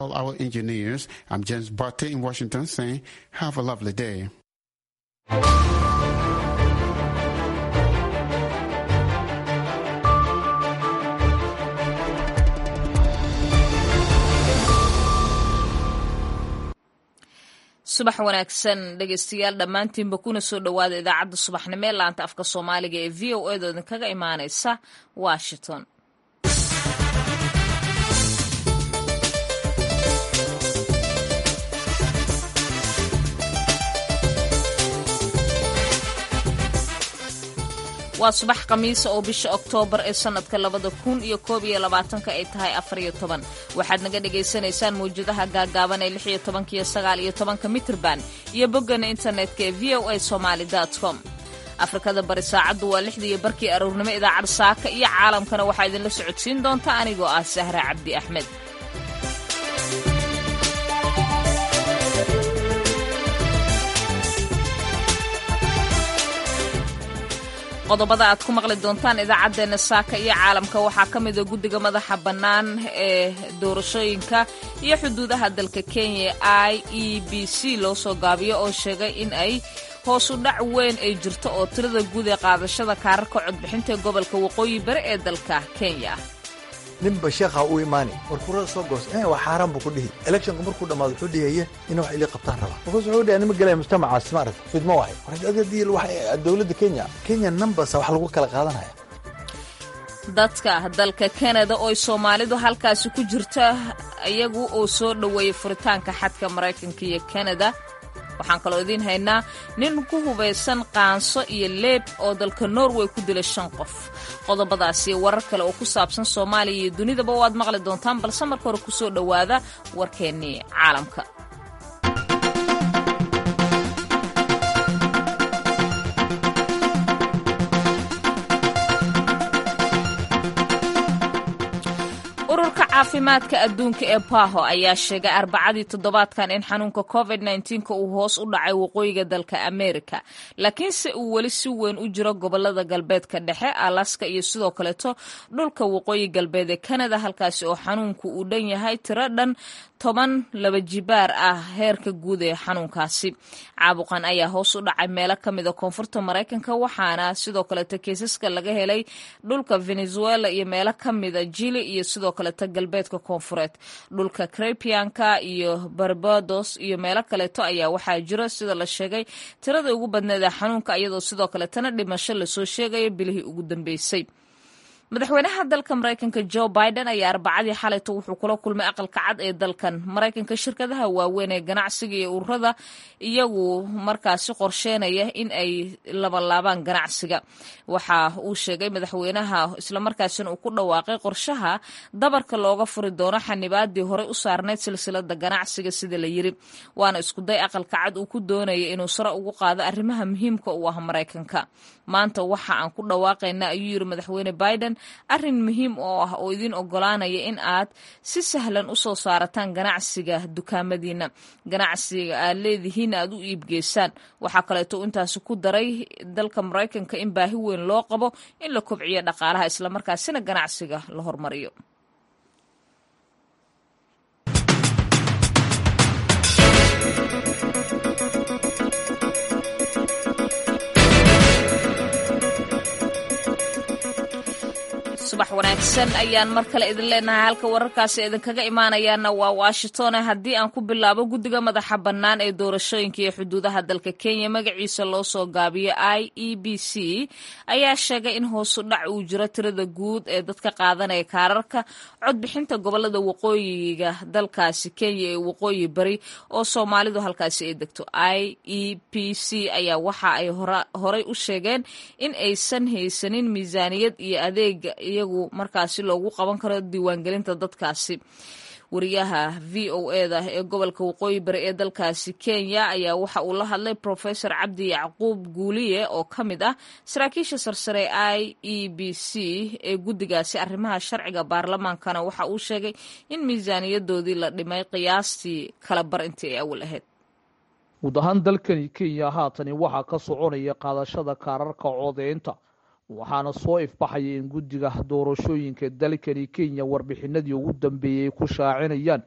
All our engineers, I'm James Barty in Washington saying, have a lovely day. subax wanaagsan dhegeystayaal dhammaantiinba kuna soo dhowaada idaacadda subaxnimo ee laanta afka soomaaliga ee v o edo idinkaga imaaneysa washington waa subax khamiisa oo bisha oktoobar ee sannadka labada kun iyo koob iyo labaatanka ay tahay afariyo toban waxaad naga dhagaysanaysaan mawjadaha gaagaaban ee lix iyo tobanka iyo sagaal iyo tobanka mitrban iyo boggana internetka ee v o a somaali com afrikada bari saacaddu waa lixdii iyo barkii aroornimo idaacad saaka iyo caalamkana waxaa idinla socodsiin doonta anigoo ah sahra cabdi axmed qodobada aad ku maqli doontaan idaacaddeenna saaka iyo caalamka waxaa ka mida guddiga madaxa bannaan ee doorashooyinka iyo xuduudaha dalka kenya i e b c loo soo gaabiyo oo sheegay in ay hoosu dhac weyn ay jirto oo tirada guud ee qaadashada kaararka codbixinta ee gobolka waqooyi bari ee dalka kenya ninba sheekha u imaani war kurada soo goos waa xaaraan buu ku dhihi electionka markuu dhammaado wuxuu dhihaye ina wax ili qabtaan rabaa markaas wuxuu dhiha nima galaya mujtamacaas ma aragta fidmo wahay waradiil dowladda kenya kenya numbers wax lagu kala qaadanaya dadka dalka kanada oo soomaalidu halkaasi ku jirta iyagu oo soo dhoweeyey furitaanka xadka maraykanka iyo kanada waxaan kaloo idiin haynaa nin ku hubaysan qaanso iyo leeb oo dalka norway ku dilay shan qof qodobadaasi warar kale oo ku saabsan soomaaliya iyo dunidaba waad maqli doontaan balse marka hore ku soo dhowaada warkeennii caalamka ururka caafimaadka adduunka ee baho ayaa sheegay arbacadii toddobaadkan in xanuunka covid nka uu hoos u dhacay waqooyiga dalka amerika laakiinse uu weli si weyn u jiro gobolada galbeedka dhexe alaska iyo sidoo kaleeto dhulka waqooyi galbeed ee kanada halkaasi oo xanuunku uu dhan yahay tiro dhan toban laba jibaar ah heerka guud ee xanuunkaasi caabuqan ayaa hoos u dhacay meelo ka mida koonfurta maraykanka waxaana sidoo kaleeto kiisaska laga helay dhulka venezuela iyo meelo ka mida jili iyo sidoo kaleeto galbeedka koonfureed dhulka crepianka iyo barbados iyo meelo kaleeto ayaa waxaa jiro sida la sheegay tirada ugu badneed ee xanuunka iyadoo sidoo kaleetana dhimasho lasoo sheegayo bilihii ugu dambeysay madaxweynaha dalka maraykanka joe biden ayaa arbacadii xalayto wuxuu kula kulmay aqalka cad ee dalkan maraykanka shirkadaha waaweyn ee ganacsiga iyo ururada iyagu markaasi qorsheynaya in ay labalaabaan ganacsiga waxa uu sheegay madaxweynaha islamarkaasina uu ku dhawaaqay qorshaha dabarka looga furi doono xanibaadii horey u saarnayd silsilada ganacsiga sida la yiri waana iskuday aqalka cad uu ku doonaya inuu sare ugu qaado arrimaha muhiimka u ah maraykanka maanta waxa aan ku dhawaaqayna ayuu yiri madaxweyne biden arrin muhiim oo ah oo idin ogolaanaya in aad si sahlan u soo saarataan ganacsiga dukaamadiina ganacsiga aad leedihiin aad u iibgeysaan waxaa kaleeto intaasi ku daray dalka maraykanka in baahi weyn loo qabo in la kobciyo dhaqaalaha islamarkaasina ganacsiga la hormariyo subax wanaagsan ayaan mar kale idin leenahay halka wararkaasi idinkaga imaanayaana waa washington haddii aan ku bilaabo guddiga madaxa bannaan ee doorashooyinka iyo xuduudaha dalka kenya magaciisa loo soo gaabiyo i e b c ayaa sheegay in hoosu dhac uu jiro tirada guud ee dadka qaadanaya kaararka codbixinta gobolada waqooyiga dalkaasi kenya ee waqooyi bari oo soomaalidu halkaasi ay degto i e b c ayaa waxa ay horey u sheegeen in aysan haysanin miisaaniyad iyo adeega iyagu markaasi loogu qaban karo diiwaangelinta dadkaasi wariyaha v o eda ee gobolka waqooyi bari ee dalkaasi kenya ayaa waxa uu la hadlay profesor cabdi yacquub guuliye oo ka mid ah saraakiisha sarsare i e b c ee guddigaasi arrimaha sharciga baarlamaankana waxa uu sheegay in miisaaniyadoodii la dhimay qiyaastii kala bar intii ay awal ahayd guud ahaan dalkani kenya haatani waxaa ka soconaya qaadashada kaararka codeynta waxaana soo ifbaxaya in guddiga doorashooyinka dalkani kenya warbixinadii ugu dambeeyey ay ku shaacinayaan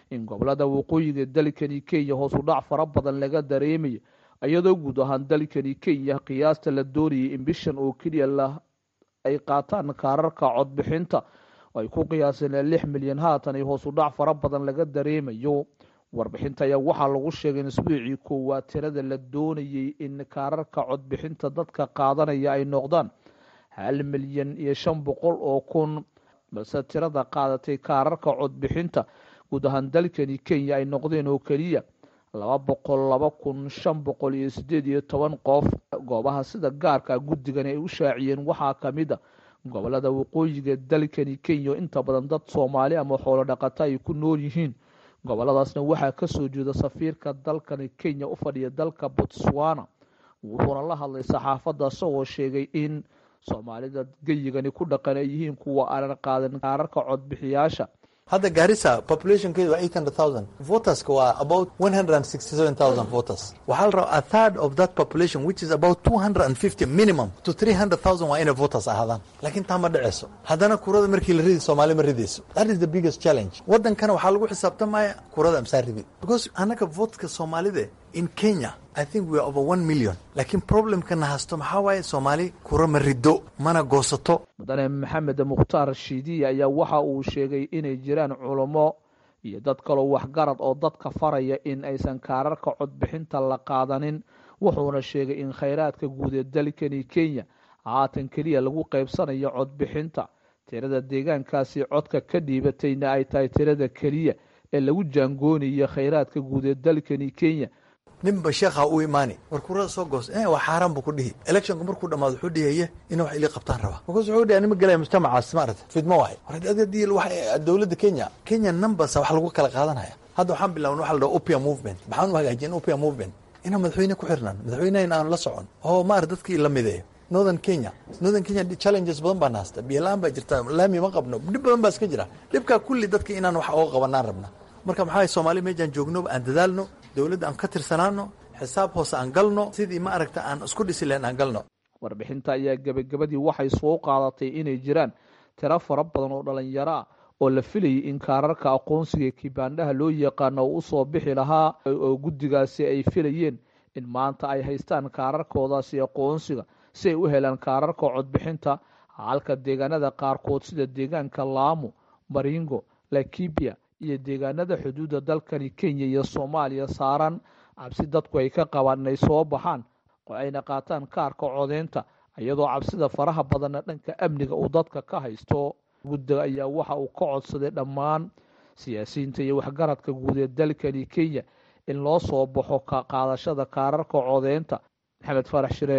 in gobolada waqooyiga dalkani kenya hoos u dhac fara badan laga dareemayo iyadoo guud ahaan dalkani kenya qiyaasta la doonayay in bishan oo keliya la ay qaataan kaararka codbixinta ay ku qiyaaseen lix milyan haatan ay hoos u dhac fara badan laga dareemayo warbixinta ayaa waxaa lagu sheegay in isbuucii koowaad tirada la doonayay in kaararka codbixinta dadka qaadanaya ay noqdaan hal milyan iyo shan boqol oo kun balse tirada qaadatay kaararka codbixinta guud ahaan dalkani kenya ay noqdeen oo keliya laba boqol laba kun shan boqol iyo sideed iyo toban qof goobaha sida gaarka guddigan ay u shaaciyeen waxaa kamid a gobolada waqooyiga dalkani kenya inta badan dad soomaali ama xoolo dhaqata ay ku nool yihiin goboladaasna waxaa kasoo jeeda safiirka dalkani kenya u fadhiya dalka botswana wuxuuna la hadlay saxaafadda isagoo sheegay in soomaalida geyigani ku dhaqan ay yihiin kuwa aanan qaadan kaararka codbixiyaasha hadda gaarisa populationkeedu waa eight hundred thousand voterska waa about one hundred and sixty seven thousand voters waxaa la rabaa a third of that population which is about two hundred and fifty minimum to three hundred thousand waa inay voters ahaadaan laakiin taa ma dhaceyso haddana kurada markii la ridi soomaali ma ridayso that is the biggest challenge waddankana waxaa lagu xisaabtamaya kurada amsaa ridid because annaga votka soomaalida in kenya i think we are over one million laakiin problemkana hasto maxaa waaye soomaali kura ma riddo mana goosato mudane maxamed mukhtaar shiidiya ayaa waxa uu sheegay inay jiraan culamo iyo dad kaloo waxgarad oo dadka faraya in aysan kaararka codbixinta la qaadanin wuxuuna sheegay in khayraadka guud ee dalkani kenya haatan keliya lagu qaybsanayo codbixinta tirada deegaankaasi codka ka dhiibatayna ay tahay tirada keliya ee lagu jaangoonayo khayraadka guud ee dalkani kenya ninba sheekha u imaani war kurada soo goos waa xaaraan buu ku dhihi electionka markuu dhamaado wuxuu dhihaye ina wax ili qabtaan rabaa markaas wuxuu dhihi anima galaya mujtamacaas maarata fidmo wahay waradiil waxa dowladda kenya kenya numbers wax lagu kala qaadanaya hadda waxaan bilaabna waxa la dhaha opia movement maxaan u hagaajin opia movement inaan madaxweyne ku xirnaan madaxweynehan aan la socon oo maarata dadkii la mideeyo northern kenya northern kenya challenges badan baan haysta biyola-aan baa jirta laami ma qabno dhib badan baa iska jira dhibkaa kulli dadka inaan wax ooga qabanaan rabna marka maxaa soomaali meejaan joogno aan dadaalno dowladda aan ka tirsanaano xisaab hoose aan galno sidii ma aragta aan isku dhisi lahen aan galno warbixinta ayaa gebagabadii waxay soo qaadatay inay jiraan tiro fara badan oo dhalinyaro ah oo la filayay in kaararka aqoonsiga kibaandhaha loo yaqaano uu usoo bixi lahaa oo guddigaasi ay filayeen in maanta ay haystaan kaararkoodaasi aqoonsiga si ay u helaan kaararka codbixinta halka deegaanada qaarkood sida deegaanka laamo maringo lakibia iyo deegaanada xuduudda dalkani kenya iyo soomaaliya saaran cabsi dadku ay ka qabaan inay soo baxaan oo ayna qaataan kaarka codeynta iyadoo cabsida faraha badanna dhanka amniga uu dadka ka haysto guddiga ayaa waxa uu ka codsaday dhammaan siyaasiyiinta iyo waxgaradka guud ee dalkani kenya in loo soo baxo ka qaadashada kaararka codeynta maxamed farax shire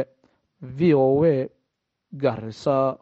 v o a garisa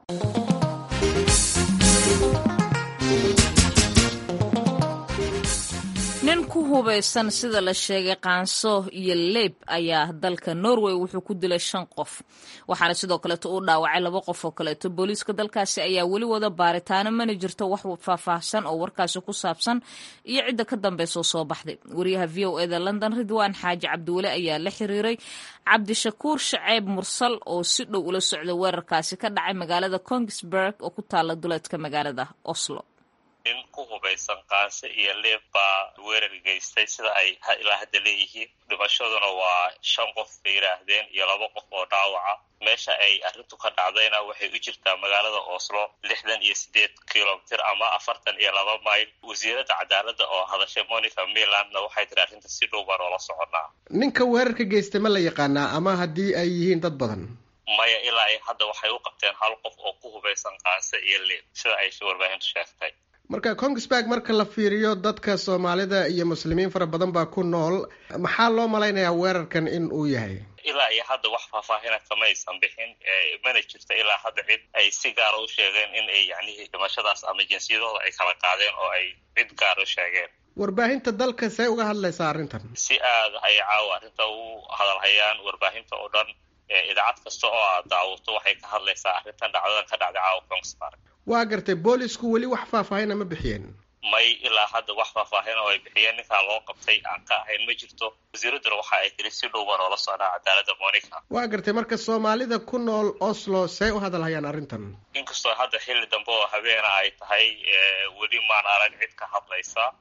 nin ku hubaysan sida la sheegay qaanso iyo leeb ayaa dalka norway wuxuu ku dilay shan qof waxaana sidoo kaleeto uu dhaawacay laba qof oo kaleeto booliiska dalkaasi ayaa weli wada baaritaano mana jirto wax faahfaahsan oo warkaasi ku saabsan iyo cidda ka dambeysoo soo baxday wariyaha v o eda london ridwaan xaaji cabdiweli ayaa la xiriiray cabdishakuur shaceyb mursal oo si dhow ula socda weerarkaasi ka dhacay magaalada kongsberg oo ku taala duleedka magaalada oslo nin ku hubaysan qaanse iyo leeb baa weerar geystay sida ay ilaa hadda leeyihiin dhimashaduna waa shan qof bay yidhaahdeen iyo laba qof oo dhaawaca meesha ay arrintu ka dhacdayna waxay u jirtaa magaalada oslo lixdan iyo sideed kilomitr ama afartan iyo laba mayl wasiiradda cadaaladda oo hadashay monica milandna waxay tiri arrinta si dhow baan oola soconaa ninka weerarka geystay ma la yaqaanaa ama haddii ay yihiin dad badan maya ilaa ay hadda waxay u qabteen hal qof oo ku hubaysan qaanse iyo leeb sida ay warbaahintu sheegtay marka kongsberg marka la fiiriyo dadka soomaalida iyo muslimiin fara badan baa ku nool maxaa loo malaynayaa weerarkan in uu yahay ilaa iyo hadda wax faahfaahina kamaysan bixin mana jirto ilaa hadda cid ay si gaara u sheegeen in ay yacnihii dhimashadaas ama jinsiyadooda ay kala qaadeen oo ay cid gaara u sheegeen warbaahinta dalka see uga hadlaysaa arrintan si aada ay caawa arrinta u hadalhayaan warbaahinta oo dhan idaacad kasta oo aad daawato waxay ka hadlaysaa arrintan dhacdadan ka dhacday caawa kongsberg waa gartay boolisku weli wax faahfaahina ma bixiyeen may ilaa hadda wax faahfaahin oo ay bixiyeen ninkaa loo qabtay aan ka ahayn ma jirto wasiiradduna waxa ay tiri si dhow baan oola socnaa cadaaladda monica waa gartay marka soomaalida ku nool oslo see u hadalhayaan arrintan inkastoo hadda xilli dambe oo habeena ay tahay weli maan arag cid ka hadlaysa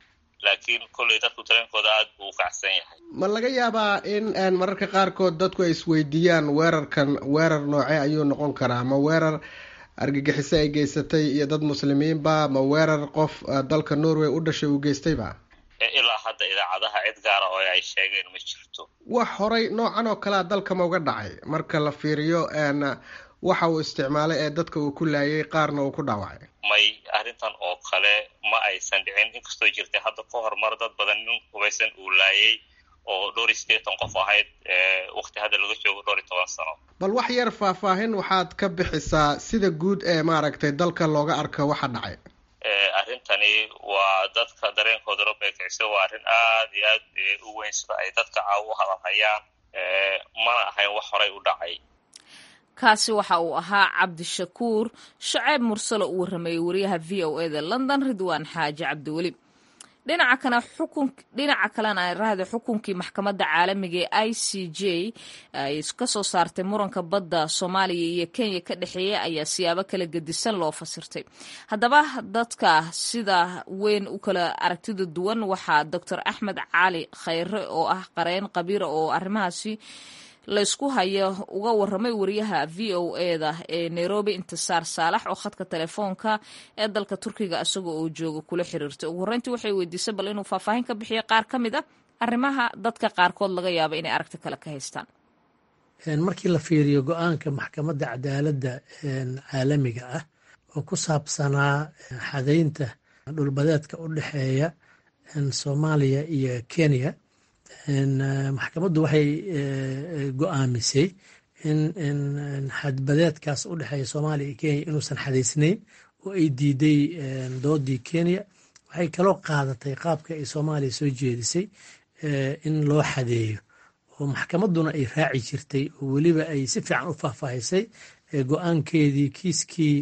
laakiin kolley dadku dareenkooda aada buu u kacsan yahay ma laga yaabaa in mararka qaarkood dadku ay isweydiiyaan weerarkan weerar noocee ayuu noqon karaa ma weerar argagixiso ay geysatay iyo dad muslimiinba ma weerar qof dalka norway u dhashay uu geystayba ilaa hadda idaacadaha cid gaara oo ay sheegeen ma jirto wax horay noocan oo kalea dalka ma uga dhacay marka la fiiriyo waxa uu isticmaalay ee dadka uu ku laayay qaarna uu ku dhaawacay may arrintan oo kale ma aysan dhicin inkastoo jirtay hadda ka horumar dad badan nin hubaysan uu laayay oo dhowr iyo siddeetan qof ahayd waqti hadda laga joogo dhowr iyo toban sano bal wax yar faahfaahin waxaad ka bixisaa sida guud ee maaragtay dalka looga arko waxa dhacay arrintani waa dadka dareenkooda la beekicisa waa arrin aada iyo aad u weyn sida ay dadka caaw u hadalhayaan mana ahayn wax horay u dhacay kaasi waxa uu ahaa cabdishakuur shaceeb mursalo uu warrameeyey wariyaha v o eda london ridwaan xaaji cabdiweli dhinaca kana xukun dhinaca kalena ay rahda xukunkii maxkamadda caalamiga ee i c j ay ka soo saartay muranka badda soomaaliya iyo kenya ka dhexeeya ayaa siyaabo kala gedisan loo fasirtay haddaba dadka sida weyn u kala aragtida duwan waxaa doctor axmed cali khayre oo ah qareen qabiira oo arrimahaasi laysku hayo uga waramay wariyaha v o eda ee nairobi intisaar saalax oo khadka telefoonka ee dalka turkiga isagoo oo jooga kula xiriirtay ugu horreyntii waxay weydiisay bal inuu faahfaahin ka bixiyo qaar ka mid a arrimaha dadka qaarkood laga yaaba inay aragti kale ka haystaan markii la fiiriyo go-aanka maxkamadda cadaaladda caalamiga ah oo ku saabsanaa xadaynta dhulbadeedka u dhexeeya soomaaliya iyo kenya maxkamaddu waxay go-aamisay in xadbadeedkaas u dhexeeya soomaaliya iyo kenya inuusan xadaysnayn oo ay diiday doodii kenya waxay kaloo qaadatay qaabka ay soomaaliya soo jeedisay in loo xadeeyo oo maxkamadduna ay raaci jirtay oo weliba ay si fiican u faahfaahisay go-aankeedii kiiskii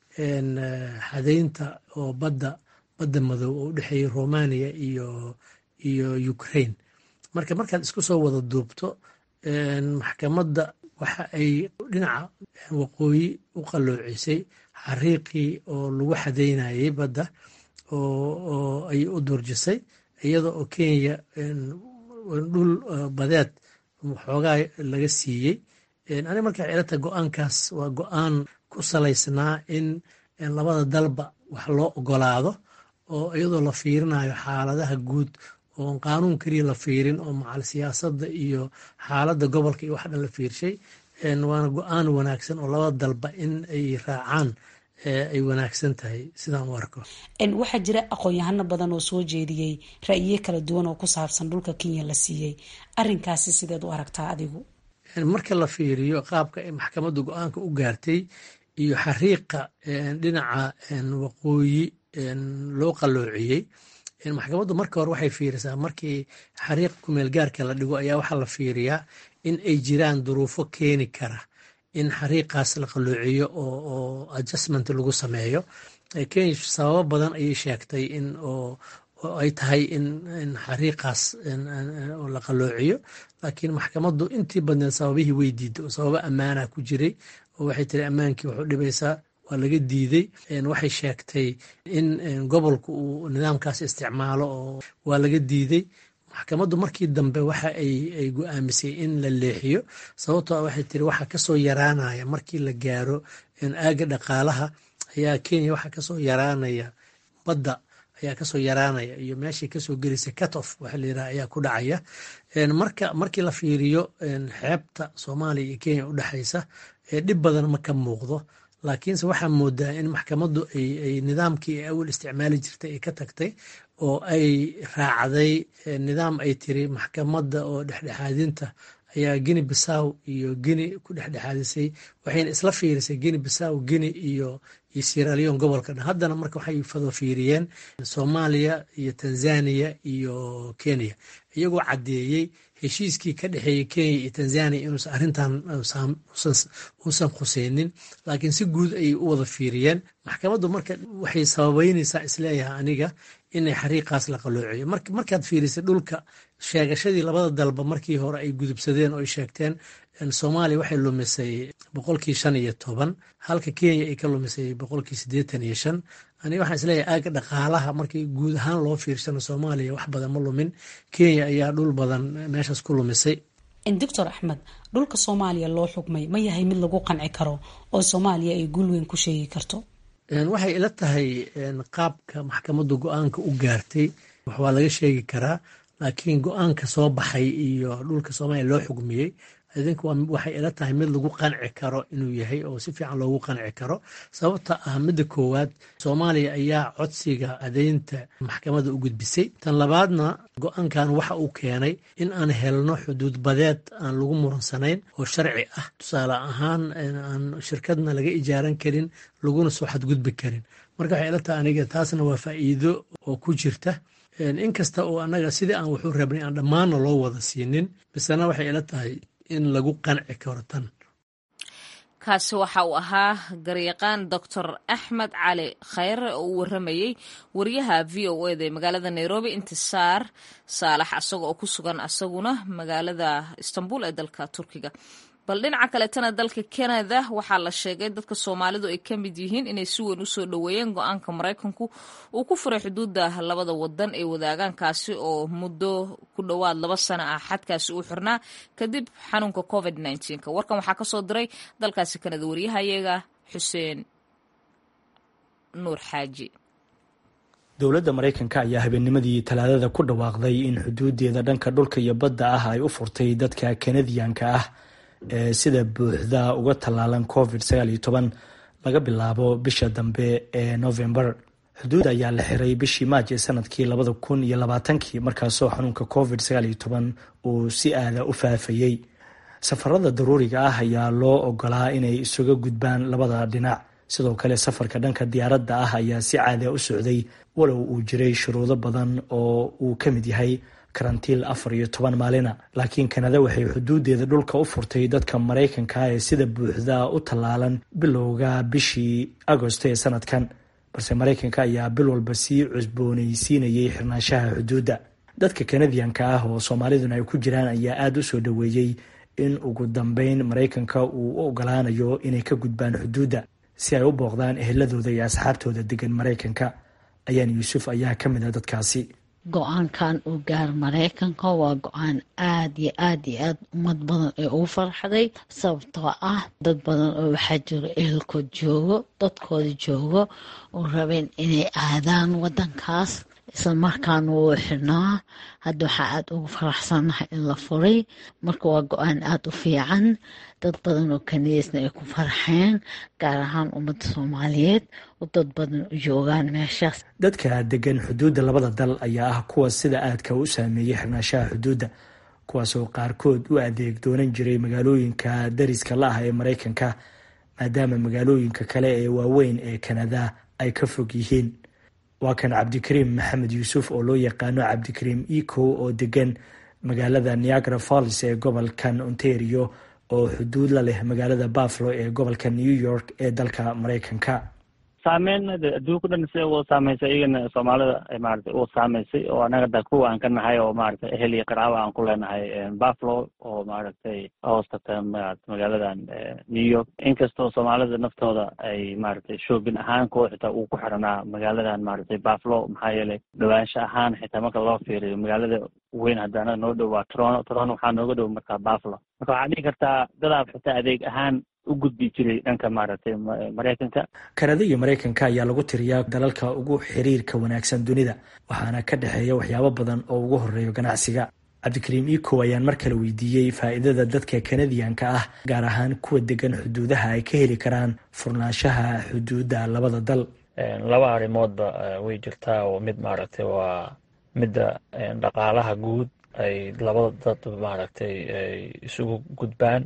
xadaynta oo badda badda madow oo u dhexeeyay romania iyo iyo ukraine marka markaad isku soo wada duubto maxkamadda waxa ay dhinaca waqooyi u qalloocisay xariiqii oo lagu xadaynayay badda oo ay u durjisay iyada oo kenya dhul badeed xoogaa laga siiyey ani markaa cilata go-aankaas waa go-aan ku salaysnaa in labada dalba wax loo ogolaado oo iyadoo la fiirinayo xaaladaha guud oon qaanuun keliya la fiirin oo macal siyaasadda iyo xaaladda gobolka iyo wax dhan la fiirshay waana go-aan wanaagsan oo labada dalba in ay raacaan ay wanaagsan tahay sidaan u arko waxaa jira aqoon-yahano badan oo soo jeediyey ra'yiyo kala duwan oo ku saabsan dhulka kenya la siiyey arinkaasi sideed u aragtaa adigu marka la fiiriyo qaabka ay maxkamaddu go-aanka u gaartay iyo xariiqa dhinaca waqooyi loo qalloociyey maxkamaddu marka hore waxay fiirisaa markii xariiq kumeel gaarka la dhigo ayaa waxaa la fiiriyaa in ay jiraan duruufo keeni kara in xariiqaas la qalloociyo oo adjustment lagu sameeyo kenya sababo badan ayay sheegtay in oo ay tahay in xariiqaas la qalloociyo laakiin maxkamaddu intii badneed sababihii way diiday oo sababo ammaana ku jiray oo waxay tiri ammaankii wuxuu dhibaysaa waa laga diiday waxay sheegtay in gobolku uu nidaamkaas isticmaalo oo waa laga diiday maxkamaddu markii dambe waxa ay go-aamisay in la leexiyo sababtoo waxay tiri waxa kasoo yaraanaya markii la gaaro aaga dhaqaalaha ayaa kenya waxa kasoo yaraanaya badda ayaa kasoo yaraanaya iyo meeshii kasoo gelisay cutoff waxa la yiraha ayaa ku dhacaya marka markii la fiiriyo xeebta soomaaliya iyo kenya udhexaysa dhib badan ma ka muuqdo laakiinse waxaa moodaa in maxkamaddu ay nidaamkii ay awal isticmaali jirtay ay ka tagtay oo ay raacday nidaam ay tiri maxkamadda oo dhexdhexaadinta ayaa geni bisaw iyo geni ku dhexdhexaadisay waxayna isla fiirisay geni bisaw geni iyo iyo siralion gobolka dhan haddana marka waxay fado fiiriyeen soomaaliya iyo tanzania iyo kenya iyagoo caddeeyey heshiiskii ka dhexeeyey kenya iyo tanzania inuusan arrintan uusan khuseynin laakiin si guud ayay u wada fiiriyeen maxkamaddu marka waxay sababeynaysaa isleeyahay aniga inay xariiqaas la qaloociyo markaad fiirisay dhulka sheegashadii labada dalba markii hore ay gudubsadeen oo ay sheegteen soomaaliya waxay lumisay boqolkii shan iyo toban halka kenya ay ka lumisay boqolkii siddeetan iyo shan aniga waxaan isleeyahay aaga dhaqaalaha markii guud ahaan loo fiirsano soomaaliya wax badan ma lumin kenya ayaa dhul badan meeshaas ku lumisay doctor axmed dhulka soomaaliya loo xugmay ma yahay mid lagu qanci karo oo soomaaliya ay guul weyn ku sheegi karto waxay ila tahay qaabka maxkamaddu go-aanka u gaartay waa laga sheegi karaa laakiin go-aanka soo baxay iyo dhulka soomaaliya loo xugmiyey idinku waxay ila tahay mid lagu qanci karo inuu yahay oo si fiican loogu qanci karo sababta ah midda koowaad soomaaliya ayaa codsiga adeynta maxkamadda u gudbisay tan labaadna go-aankan waxa uu keenay in aan helno xuduud badeed aan lagu muransanayn oo sharci ah tusaale ahaan aan shirkadna laga ijaaran karin laguna soo xadgudbi karin marka waxay ila tahay aniga taasna waa faa'iido oo ku jirta inkasta oo annaga sidii aan wuxuu rabnay aan dhammaanna loo wada siinin bisena waxay ila tahay in lagu qanci karo tan kaasi waxa uu ahaa garyaqaan doctor axmed cali khayre oo u waramayey wariyaha v o eda ee magaalada nairobi intisaar saalax asaga oo ku sugan asaguna magaalada istanbul ee dalka turkiga bal dhinaca kaleetana dalka canada waxaa la sheegay dadka soomaalidu ay ka mid yihiin inay si weyn usoo dhoweeyeen go-aanka maraykanku uu ku furay xuduudda labada wadan ee wadaagankaasi oo muddo ku dhowaad laba sano ah xadkaasi uu xirnaa kadib xanuunka covid nka warkan waxaa kasoo diray dalkaasi canada waryahayaga xuseen nuur xaaji dowladda maraykanka ayaa habeennimadii talaadada ku dhawaaqday in xuduudeeda dhanka dhulka iyo badda ah ay u furtay dadka kanadiyanka ah ee sida buuxda uga tallaalan covid laga bilaabo bisha dambe ee novembar xuduud ayaa la xiray bishii maaj ee sanadkii labada kun iyo labaatankii markaasoo xanuunka covid uu si aada u faafayey safarada daruuriga ah ayaa loo ogolaa inay isuga gudbaan labada dhinac sidoo kale safarka dhanka diyaaradda ah ayaa si caada u socday walow uu jiray shuruudo badan oo uu ka mid yahay karantiil afar iyo toban maalina laakiin kanada waxay xuduudeeda dhulka u furtay dadka maraykanka ee sida buuxda u tallaalan bilowga bishii agosto ee sanadkan balse maraykanka ayaa bil walba sii cusboonaysiinayay xirnaanshaha xuduudda dadka kanadiyanka ah oo soomaaliduna ay ku jiraan ayaa aada u soo dhoweeyey in ugu dambeyn maraykanka uu u ogolaanayo inay ka gudbaan xuduudda si ay u booqdaan eheladooda iyo asxaabtooda degan maraykanka ayaan yuusuf ayaa ka mid a dadkaasi go-aankan uu gaar maraykanka waa go-aan aada iyo aada iyo aada ummad badan ee ugu farxday sababtoo ah dad badan oo waxaa jiro ehelkood joogo dadkooda joogo oo rabeen inay aadaan wadankaas isla markaana wuu xirnaa hadda waxaa aada ugu faraxsannahay in la furay marka waa go-aan aada u fiican dad badan oo kaniisna ay ku farxeen gaar ahaan ummadda soomaaliyeed oo dad badan u joogaan meeshaas dadka degan xuduudda labada dal ayaa ah kuwa sida aadka u saameeyey xirnaashaha xuduudda kuwaasoo qaarkood u adeeg doonan jiray magaalooyinka dariska la ah ee maraykanka maadaama magaalooyinka kale ee waaweyn ee kanada ay ka fog yihiin waa kan cabdikariim maxamed yuusuf oo loo yaqaano cabdikariim eco oo degan magaalada niagara falls ee gobolkan ontario oo xuduud la leh magaalada buffalo ee gobolka new york ee dalka maraykanka saameyn adduunka dhan si u saameysay iyagana soomaalida maarata u saameysay oo anaga da kuwa aan ka nahay oo maarata ehel iyo qaraaba aan ku leenahay buffalo oo maaragtay hoostata magaaladan new york inkastoo soomaalida naftooda ay maaragtay shoobin ahaan kuwa xitaa uu ku xiranaa magaaladan maaragtay buffalo maxaa yeelay dhawaansho ahaan xitaa marka loo fiiriyo magaalada weyn haddana noo dhow waa toronto toronto waxaa nooga dhow markaa buffalo marka waxaa dhihi kartaa dadaab xitaa adeeg ahaan u gudbi jiray dhanka maaragtay maraykanka kanada iyo maraykanka ayaa lagu tiriyaa dalalka ugu xiriirka wanaagsan dunida waxaana ka dhexeeya waxyaabo badan oo ugu horeeyo ganacsiga cabdikariim eco ayaan mar kale weydiiyey faa'iidada dadka kanadiyanka ah gaar ahaan kuwa degan xuduudaha ay ka heli karaan furnaanshaha xuduudda labada dal laba arrimoodba way jirtaa oo mid maaragtay waa midda dhaqaalaha guud ay labada dad maaragtay ay isugu gudbaan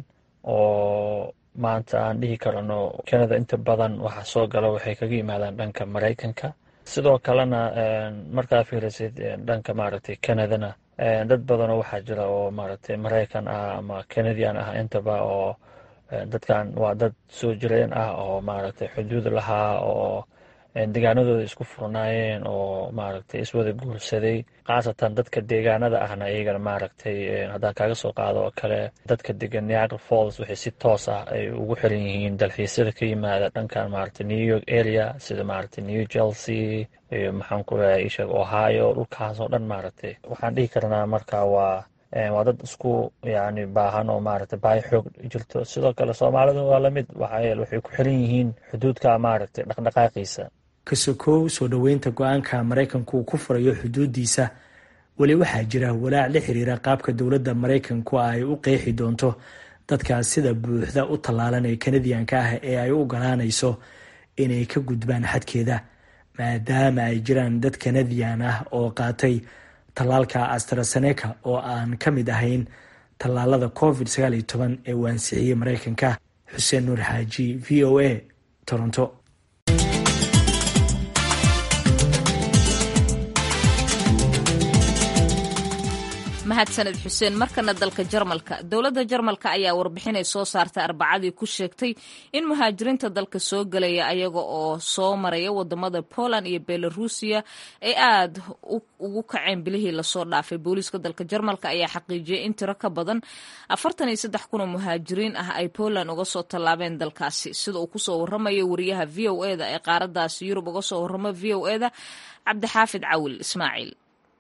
oo maanta aan dhihi karano canada inta badan waxa soo gala waxay kaga yimaadaan dhanka maraykanka sidoo kalena markaa fiirisid dhanka maaragtay canadana dad badanoo waxaa jira oo maaragtay maraykan ah ama canadian ah intaba oo dadkan waa dad soo jireen ah oo maaragtay xuduud lahaa oo deegaanadooda isku furnaayeen oo maaragtay iswada guursaday khaasatan dadka deegaanada ahna iyagana maaragtay haddaan kaaga soo qaado oo kale dadka degan niagara falls waxay si toos ah ay ugu xiran yihiin dalxiisyada ka yimaada dhankan maaragtay new york area sida maaragtay new chelsea iyo maxaan ku leeyahay isheeg ohio dhulkaas oo dhan maaragtay waxaan dhihi karnaa marka waa waa dad isku yani baahan oo maaragtay baahi xoog jirto sidoo kale soomaalida waa lamid waxaa waxay ku xiran yihiin xuduudka maaragtay dhaqdhaqaaqiisa kasokow soo dhoweynta go-aanka maraykanku uu ku furayo xuduudiisa weli waxaa jira walaac la xiriira qaabka dowladda maraykanku ay u qeexi doonto dadkaas sida buuxda u tallaalan ee kanadiyanka ah ee ay u ogolaanayso inay ka gudbaan xadkeeda maadaama ay jiraan dad kanadiyan ah oo qaatay tallaalka astraseneca oo aan ka mid ahayn tallaalada covid sagaal iyo toban ee uu ansixiyey maraykanka xuseen nuur xaaji v o a toronto mahadsaned xuseen markana dalka jarmalka dowladda jarmalka ayaa warbixinay soo saartay arbacadii ku sheegtay in muhaajiriinta dalka soo gelaya ayaga oo soo maraya wadamada poland iyo belarusiya ay aada ugu kaceen bilihii lasoo dhaafay booliiska dalka jarmalka ayaa xaqiijiyay in tiro ka badan afartan iyo saddex kun oo muhaajiriin ah ay poland uga soo tallaabeen dalkaasi sida uu kusoo waramayo wariyaha v o eda ee qaaradaasi yurub uga soo waramo v o eda cabdixaafid cawil ismaaciil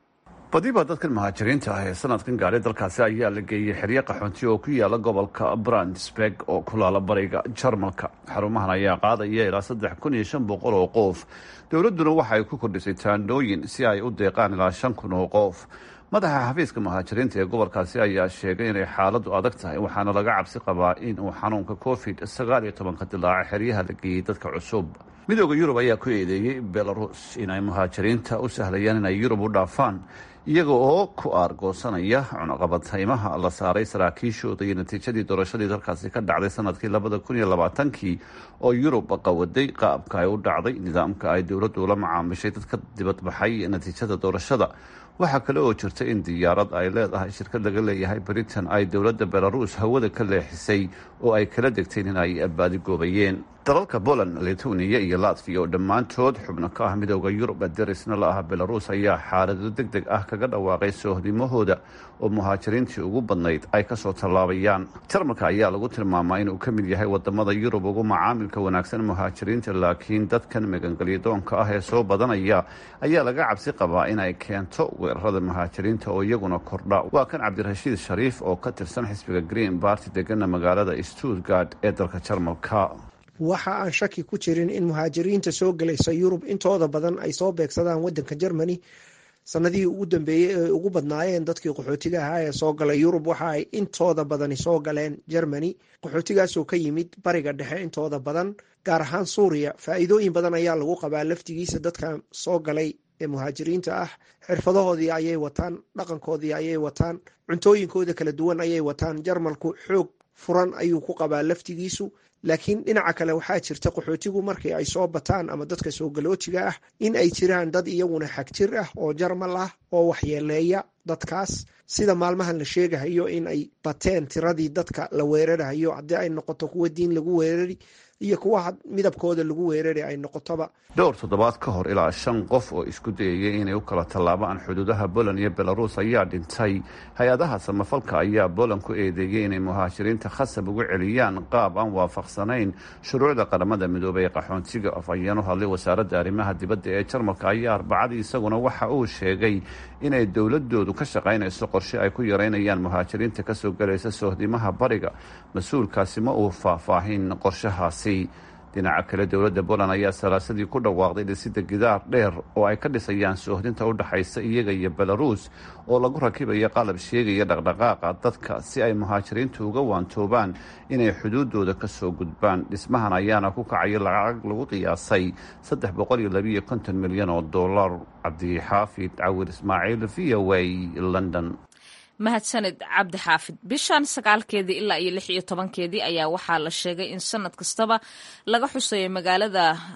badiba dadkan muhaajiriinta ah ee sanadkan gaadhay dalkaasi ayaa la geeyey xeryo qaxoonti oo ku yaala gobolka brandsberg oo ku laala bariga jarmalka xarumahan ayaa qaadaya ilaa saddex kun iyo shan boqol oo qof dowladduna waxa ay ku kordhisay taandhooyin si ay u deeqaan ilaa shan kun oo qof madaxa xafiiska muhaajiriinta ee gobolkaasi ayaa sheegay inay xaaladu adag tahay waxaana laga cabsi qabaa in uu xanuunka covid sagaal iyo tobanka dilaaca xeryaha la geeyey dadka cusub midooda yurub ayaa ku eedeeyey belarus inay muhaajiriinta u sahlayaan inay yurub u dhaafaan iyaga oo ku aargoosanaya cunaqabataymaha la saaray saraakiishooda iyo natiijadii doorashadii dalkaasi ka dhacday sanadkii labada kun iyo labaatankii oo yurub qawaday qaabka ay u dhacday nidaamka ay dowladdu ula macaamishay dadka dibadbaxay natiijada doorashada waxaa kale oo jirta in diyaarad ay leedahay shirkad laga leeyahay britain ay dowladda belarus hawada ka leexisay oo ay kala degteen in ay baadigoobayeen dalalka poland lithuania iyo latviya oo dhammaantood xubno ka ah midooda yurub derisna la ah belarus ayaa xaalado deg deg ah kaga dhawaaqay soohdimahooda oo muhaajiriintii ugu badnayd ay kasoo tallaabayaan jarmalka ayaa lagu tilmaamaa inuu ka mid yahay wadamada yurub ugu macaamilka wanaagsan muhaajiriinta laakiin dadkan magangelyadoonka ah ee soo badanaya ayaa laga cabsi qabaa inay keento weerarada muhaajiriinta oo iyaguna kordha waa kan cabdirashiid shariif oo ka tirsan xisbiga green barty degana magaalada stuttgard ee dalka jarmalka waxa aan shaki ku jirin in muhaajiriinta soo gelaysa yurub intooda badan ay soo beegsadaan wadanka germany sanadihii ugu dambeeyey ee ugu badnaayeen dadkii qaxootiga ahaa ee soo galay yurub waxa ay intooda badani soo galeen germany qaxootigaasoo ka yimid bariga dhexe intooda badan gaar ahaan suuriya faa-iidooyin badan ayaa lagu qabaa laftigiisa dadkan soo galay ee muhaajiriinta ah xirfadahoodii ayay wataan dhaqankoodii ayay wataan cuntooyinkooda kala duwan ayay wataan jarmalku xoog furan ayuu ku qabaa laftigiisu laakiin dhinaca kale waxaa jirta qaxootigu markii ay soo bataan ama dadka soo galoojiga ah in ay jiraan dad iyaguna xagjir ah oo jarmal ah oo waxyeeleeya dadkaas sida maalmahan la sheegahayo in ay bateen tiradii dadka la weerarahayo haddii ay noqoto kuwa diin lagu weerari iyo kuwa midabkooda lagu weerari ay noqotoba dhowr toddobaad ka hor ilaa shan qof oo isku dayayay inay u kala tallaabaan xuduudaha poland iyo belarus ayaa dhintay hay-adaha samafalka ayaa poland ku eedeeyey inay muhaajiriinta khasab ugu celiyaan qaab aan waafaqsanayn shuruucda qaramada midoobay ee qaxoontiga afhayeen u hadlay wasaaradda arrimaha dibadda ee jarmalka ayaa arbacadii isaguna waxa uu sheegay inay dowladoodu ka shaqaynayso qorshe ay ku yareynayaan muhaajiriinta kasoo galaysa sohdimaha bariga mas-uulkaasi ma uu faahfaahin qorshahaasi dhinaca kale dowladda poland ayaa salaasadii ku dhawaaqday dhisida gidaar dheer oo ay ka dhisayaan soohdinta u dhaxaysa iyaga iyo belarus oo lagu rakibayo qalab sheegaya dhaqdhaqaaqa dadka si ay muhaajiriintu uga waantoobaan inay xuduudooda kasoo gudbaan dhismahan ayaana ku kacaya lacag lagu qiyaasay saddex boqol iyo labiiyo konton milyan oo dollar cabdixaafid cawir ismaaciil v o a london mahadsaned cabdi xaafid bishan sagaalkeedii ilaa iyo lix iyo tobankeedii ayaa waxaa la sheegay in sanad kastaba laga xuseeyo magaalada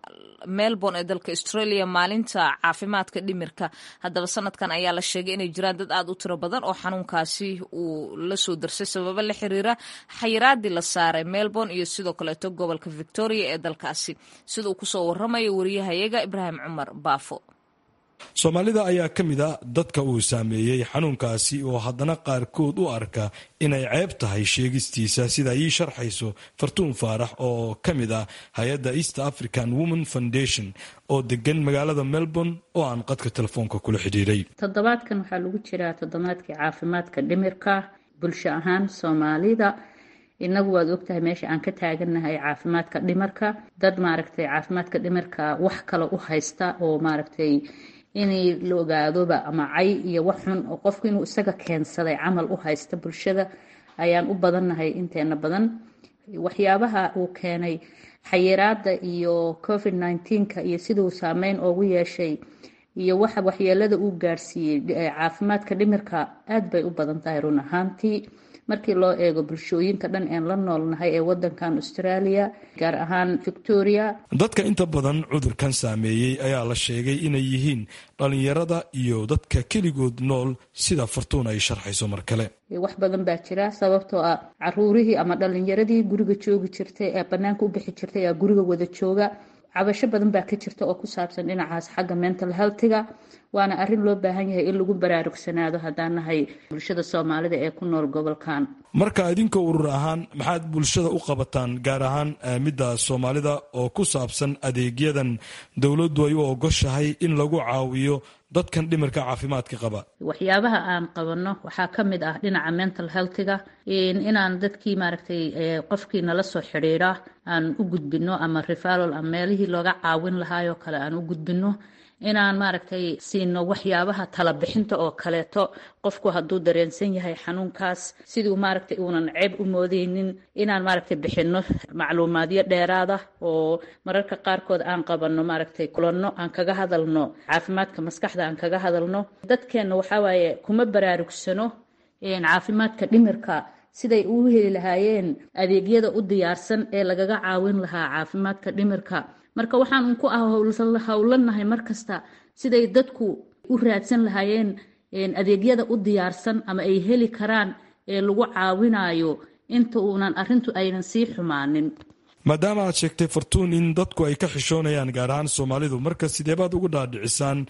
melbourne ee dalka australia maalinta caafimaadka dhimirka haddaba sanadkan ayaa la sheegay inay jiraan dad aad u tiro badan oo xanuunkaasi uu la soo darsay sababo la xiriira xayiraadii la saaray melbourne iyo sidoo kaleeto gobolka victoria ee dalkaasi sida uu kusoo waramayo wariyahayaga ibraahim cumar baafo soomaalida ayaa ka mid a dadka uu saameeyey xanuunkaasi oo haddana qaarkood u arka inay ceeb tahay sheegistiisa sida ii sharxayso fartuun faarax oo ka mid ah hay-adda east african women foundation oo degan magaalada melbourne oo aan qadka telefoonka kula xidhiiray toddobaadkan waxaa lagu jiraa toddobaadkii caafimaadka dhimirka bulsho ahaan soomaalida inagu waad ogtahay meesha aan ka taagannahay caafimaadka dhimarka dad maaragtay caafimaadka dhimirka wax kale u haysta oo maaragtay inay la ogaadoba ama cay iyo wax xun oo qofku inuu isaga keensaday camal u haysta bulshada ayaan u badannahay inteena badan waxyaabaha uu keenay xayiraada iyo covid nneteen-ka iyo siduu saameyn oogu yeeshay iyo waxa waxyeelada uu gaarsiiyey caafimaadka dhimirka aad bay u badan tahay run ahaantii markii loo eego bulshooyinka dhan een la noolnahay ee wadankan australia gaar ahaan victoria dadka inta badan cudurkan saameeyey ayaa la sheegay inay yihiin dhalinyarada iyo dadka keligood nool sida fartuun ay sharxayso mar kale wax badan baa jira sababtoo ah caruurihii ama dhalinyaradii guriga joogi jirtay ee banaanka u bixi jirtay ee guriga wada jooga cabasho badan baa ka jirta oo ku saabsan dhinacaas xagga mental healthiga waana arrin loo baahan yahay in lagu baraarugsanaado haddaan nahay bulshada soomaalida ee ku nool gobolkan marka idinka urur ahaan maxaad bulshada u qabataan gaar ahaan midda soomaalida oo ku saabsan adeegyadan dowladdu ay u ogoshahay in lagu caawiyo dadkan dhimirka caafimaadka qaba waxyaabaha aan qabanno waxaa ka mid ah dhinaca mental healthiga inaan dadkii maaragtay qofkii nala soo xidhiira aan u gudbino ama referal ama meelihii looga caawin lahaayoo kale aan u gudbino inaan maaragtay siino waxyaabaha talabixinta oo kaleeto qofku hadduu dareensan yahay xanuunkaas siduu maaragtay uunan ceeb u moodeynin inaan maaragtay bixino macluumaadyo dheeraada oo mararka qaarkood aan qabanno maaragtay kulanno aan kaga hadalno caafimaadka maskaxda aan kaga hadalno dadkeenna waxawaaye kuma baraarugsano caafimaadka dhimirka siday u heli lahaayeen adeegyada u diyaarsan ee lagaga caawin lahaa caafimaadka dhimirka marka waxaan un ku ah howlanahay markasta siday dadku u raadsan lahaayeen adeegyada u diyaarsan ama ay heli karaan ee lagu caawinayo inta uunan arintu aynan sii xumaanin maadaama aad sheegtay fartuun in dadku ay ka xishoonayaan gaar ahaan soomaalidu marka sideebaad ugu dhaadhicisaan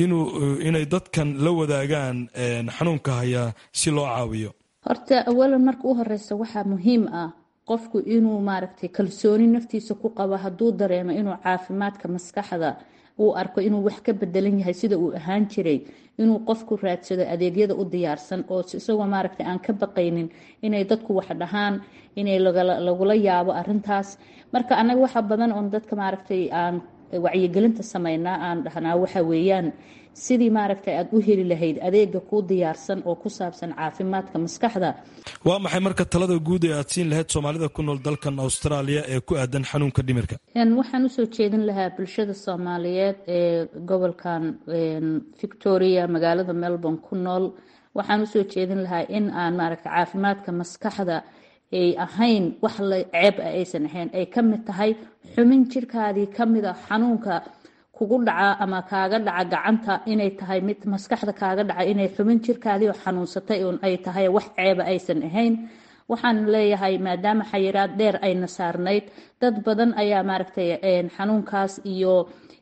inay dadkan la wadaagaan xanuunka haya si loo caawiyo horta awalan marka u horeysa waxaa muhiim ah qofku inuu maaragtay kalsooni naftiisa ku qabo hadduu dareemo inuu caafimaadka maskaxda uu arko inuu wax ka bedelan yahay sida uu ahaan jiray inuu qofku raadsado adeegyada u diyaarsan oo isagoo maaragtay aan ka baqaynin inay dadku wax dhahaan inay lagula yaabo arintaas marka anaga waxa badan oon dadka maaragtay aan wacyigelinta sameynaa aan dhahnaa waxa weeyaan sidii maaragtay aada u heli lahayd adeega kuu diyaarsan oo ku saabsan caafimaadka maskaxda waa maxay marka talada guud ee aad siin lahayd soomaalida ku nool dalkan australia ee ku aadan xanuunka dhimirka waxaan usoo jeedin lahaa bulshada soomaaliyeed ee gobolkan victoria magaalada melbourne ku nool waxaan usoo jeedin lahaa in aan maaragtay caafimaadka maskaxda ay ahayn wax la ceeb ah aysan ahayn ay ka mid tahay xumin jirkaadii ka mid a xanuunka kugu dhaca ama kaaga dhaca gacanta inay tahay mid maskaxda kaaga dhaca inay xubin jirkaadii oo xanuunsatay un ay tahay wax ceeba aysan ahayn waxaan leeyahay maadaama xayiraad dheer ayna saarnayd dad badan ayaa maaragtay xanuunkaas iyo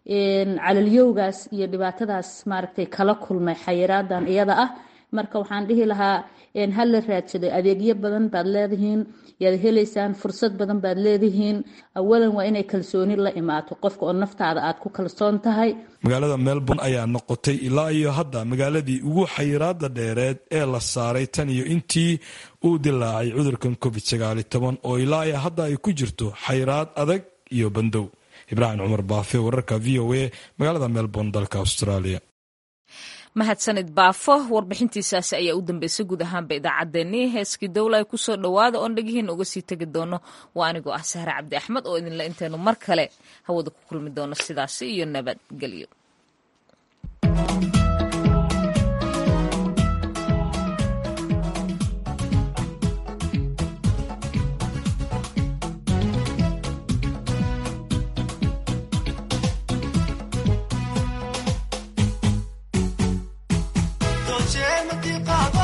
calalyowgaas iyo dhibaatadaas maaragtay kala kulmay xayiraadan iyada ah marka waxaan dhihi lahaa ha la raadsado adeegyo badan baad leedihiin yaad helaysaan fursad badan baad leedihiin awalan waa inay kalsooni la imaato qofka oo naftaada aad ku kalsoon tahay magaalada melbourne ayaa noqotay ilaa iyo hadda magaaladii ugu xayiraada dheereed ee la saaray tan iyo intii uu dilaacay cudurkan covid sagaali toban oo ilaa iyo hadda ay ku jirto xayiraad adag iyo bandow ibraahim cumar baafe wararka v o a magaalada melbourne dalka australia mahadsanid baafo warbixintiisaasi ayaa u dambeysay guud ahaanba idaacaddeenii heeskii dowla ay kusoo dhowaada oon dhegihiina uga sii tegi doono waa anigoo ah sahre cabdi axmed oo idinle intaynu mar kale hawada ku kulmi doono sidaasi iyo nabadgelyo martiqaado